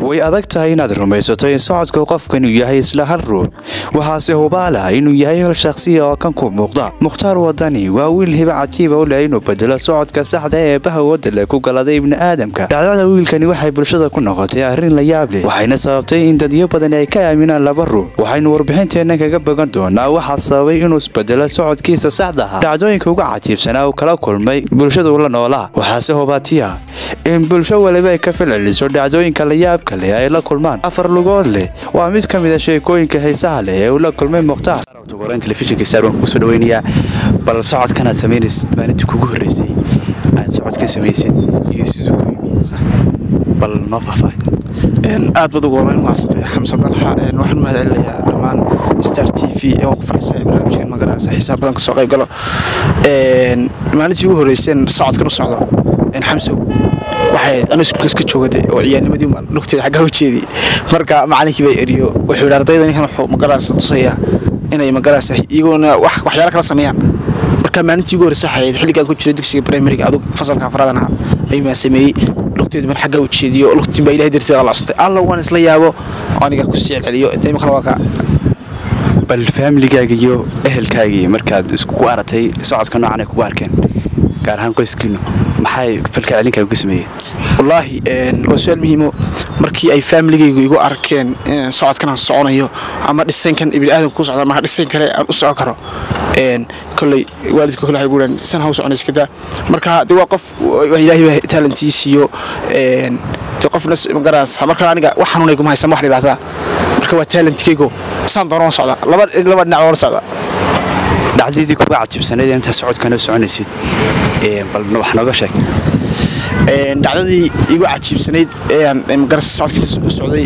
way adag tahay inaad rumaysato in socodka qofkan uu yahay isla hal ruux waxaase hubaala inuu yahay hal shakhsiya oo kan ku muuqda mukhtaar wadani waa wiil hiba cajiiba u leh inuu bedelo socodka saxda ee baha wadale ku galaday ibni aadamka dhacdada wiilkani waxay bulshada ku noqotay arrin la yaab leh waxayna sababtay in dadyo badan ay ka aaminaan laba ruux waxaynu warbixinteenna kaga bogan doonaa waxaa sababay inuu isbedelo socodkiisa saxda aha dhacdooyinka uga cajiibsanaa uu kala kulmay bulshadu la noolaa waxaase hubaatiya in bulsho waliba ay ka falceliso dhacdooyinka la yaabka leh ay la kulmaan afar lugood leh waa mid ka mid a sheekooyinka xiisaha leh ee uu la kulmay mukhtaar telefishinka star waan kugu soo dhaweynayaa bal socodkan aad samaynaysid maalintii kugu horreysay aad socodka samaysid iyo siduu ku yimi bal noo faahfaahay aad baad ugu horeyn mahadsantay xamse dalxa waxaan mahad celinayaa dhammaan star t v ee waan ku faraxsanahay barnaamijkan magaraasa xisaab badan kasoo qayb galo maalintii ugu horreyseen socodkan u socdo xamsow waxay anu iskuulka iska joogada oo ciyaarnimadii lugteeda xaggaa u jeediyey marka macalinkii baa eriyo wuxuu yidhi ardayda ninkan wuxuu magaraasa tusayaa inay magaraasa iyagoona waxyaalo kala sameeyaan marka maalintii ugu horreysa waxay ahayd xilligaan ku jiray dugsiga primariga adug fasalka afraadan ahaa ayuu maa sameeyey lugteedu mar xaggaa u jeediyo lugtii baa ilahay darteed alla cusantay alla waan isla yaabo aniga ku sii celceliyo imikana waa ka bal faamiligaaga iyo ehelkaagii markaad iskugu aratay socodka noocan ay kugu arkeen gaar ahaan qoyskiinu maxay falka celinkaaga ku sameeyeen wallaahi waa su-aal muhiimo markii ay faamiligaygu igu arkeen socodkan aan soconayo ama dhisaynkan ibni aadamka ku socda marka dhisayn kale aan u socon karo kolley waalidka kole waxay guuraan san ha u soconaysa kadaa marka de waa qof ilaahay baa talentii siiyo de qofna magaraas marka aniga wax xanuunay kuma haysan wax dhibaataa marka waa talentkaygo saan doona waan socdaa laba laba dhinac waan socdaa dhacdadii kuga cajiibsanayd intaa socodkan u soconaysid bal wax nooga sheeg dhacdadii igu cajiibsanayd ee magaras socodkiisa u socday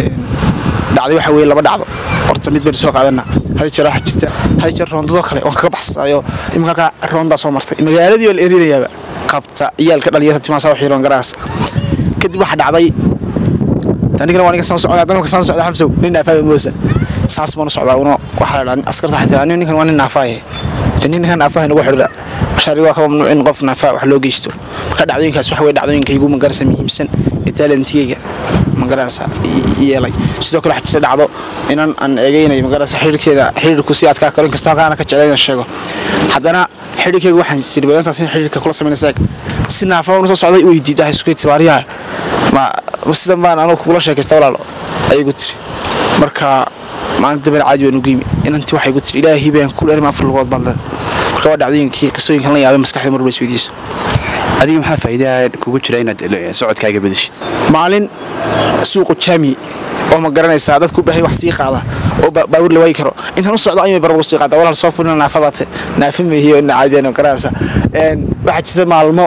dhacday waxa weye laba dhacdo horta mid baynu soo qaadana hal jeer waxaa jirta hal jeer roondadoo kale waan kaga baxsayo iminka halkaa roondaa soo martay magaaladii waa la erinayaaba qabta ciyaalka dhalinyarta timaasa wax yiroon garaas kadib waxaa dhacday anigana waa ninka saan socdaa dalka saan socdaa xamsow nin naafaa moosa saas baan u socdaa uno waxaa la askarta waxay tiraa ninkan waa nin naafaaye nin ninkan naafaaye nagu xidhda shari waa ka mamnuuc in qof naafaa wax loo geysto marka dhacdooyinkaas waxa weye dhacdooyinka igu magarasa muhiimsan ee talentigeyga magarasa yeelay sidoo kale waxaa jirta dhacdo inan aan eegeynay magarasa xidhiirkeeda xidhiirku si adkaa karo inkasta halkaana ka jeclay inaan sheego haddana xidhiirkeyga waxaan siri badantaas in xidhiirka kula samaynaysa si naafaa unu soo socday u weydiid waxay isku tibaariyaha ma sidan baan anugu kugula sheekaysta walaalo ayagu tiri marka maalinta dambe caadi baan ugu yimi inantii waxay gu tiri ilaahay baan ku dheerma afar lugood baad leed marka waa dhacdooyinkii qisooyinkan la yaabay maskaxda marba isweydiiso adiga maxaa faa'iidaha kugu jira inaad socodkaaga bedeshid maalin suuqu jaami oo ma garanaysaa dadku baahay wax sii qaada oo baawur la waayi karo intaan u socdo ayuu barbar sii qaada walaal soo fulina naafa baate naafa meehiyo ina caadiyan garanaysa waxaa jirta maalmo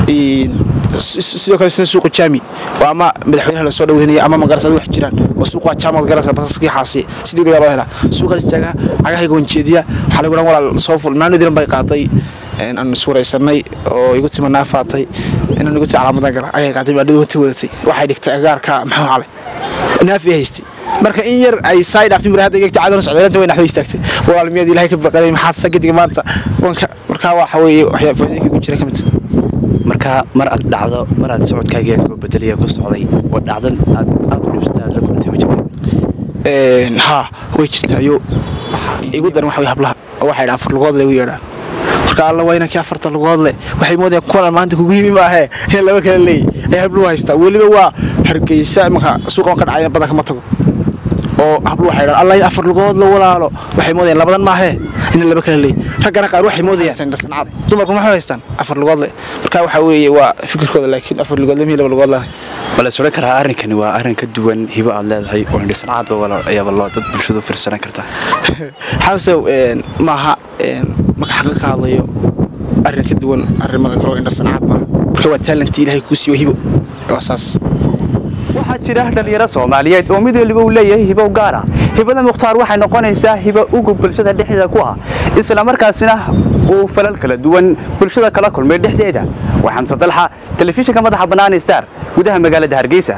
sidoo kale sina suuqu jaami oo ama madaxweynaha la soo dhaweynaya ama magarasa wax jiraan oo suuq waa jaamad garasa basaskii xaasi si degdega loo helaa suuqa istaaga cagahayga wanjeediya waxaa lagu dhan walaal soo ful maalin diran bay qaaday aan iswaraysanay oo igu tima naafaatay inaan igu tii calaamadan gala ayay qaaday baadhadu wata wadatay waxay dhigtay agaarka maxuu calay naafi haystay marka in yar ay saay dhaaftin mar hadda igta caadana socdaalanta way naxdo istaagtay walaal miyaad ilaahay ka baqanay maxaad sagadiga maanta wanka markaa waxa weeye waxyaa faa'iidooyinka ugu jira ka mid marka mar aad dhacdo mar aad socodkaaga ku bedelaya ku socday oo dhacdan aad aad u dhibsatay aad la kulantay ma jirto haa way jirtaa yo igu daran waxa way hablaha oo waxay dhaa afar lugood lagu yeedhaan marka alla waa inankii afarta lugood leh waxay moodayaan kuwan maanta kugu yimi maahee in laba kale leeyahy ay habluhu haystaa weliba waa hargeysa imanka suuqa ka dhacayna badanka ma tago oo habluhu waxay dhaan alla in afar lugood la walaalo waxay moodayaan labadan maahee in laba kale leeyahy raggana qaar waxay moodayaan dhasnacaad dumarku maxay haystaan afar lugood leh marka waxa weeye waa fikirkooda laakiin afar lugood leh laba lugood leh bal is odhan karaa arrinkani waa arrin ka duwan hibo aad leedahay oo indhisnacaadba ayaaba loo dad bulshadu fiirsanan karta xamsow maaha marka xaqiiq ka hadlayo arrin ka duwan arrimada kale oo indhasanacaad maaha marka waa taalantii ilaahay kuu siiyo hibo waa saas waxaa jira dhalinyaro soomaaliyeed oo mid waliba uu leeyahay hibo gaara hibada mukhtaar waxay noqonaysaa hibo ugu bulshada dhexdeeda ku ah islamarkaasina uu falal kala duwan bulshada kala kulmay dhexdeeda waa xamse dalxa telefishinka madaxa bannaan star gudaha magaalada hargeysa